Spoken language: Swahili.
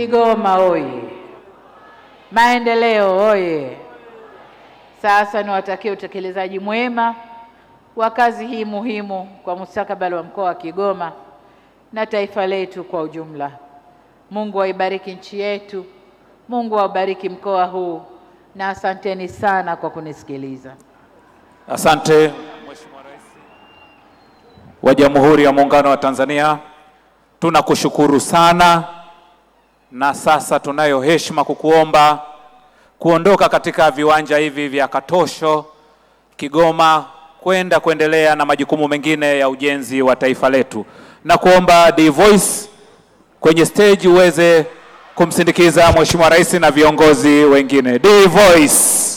Kigoma oye! Maendeleo oye! Sasa niwatakie utekelezaji mwema wa kazi hii muhimu kwa mustakabali wa mkoa wa Kigoma na taifa letu kwa ujumla. Mungu aibariki nchi yetu, Mungu aubariki mkoa huu, na asanteni sana kwa kunisikiliza. Asante Mheshimiwa Rais wa Jamhuri ya Muungano wa Tanzania, tunakushukuru sana, na sasa tunayo heshima kukuomba kuondoka katika viwanja hivi vya Katosho Kigoma kwenda kuendelea na majukumu mengine ya ujenzi wa taifa letu, na kuomba The Voice kwenye stage uweze kumsindikiza Mheshimiwa Rais na viongozi wengine. The Voice.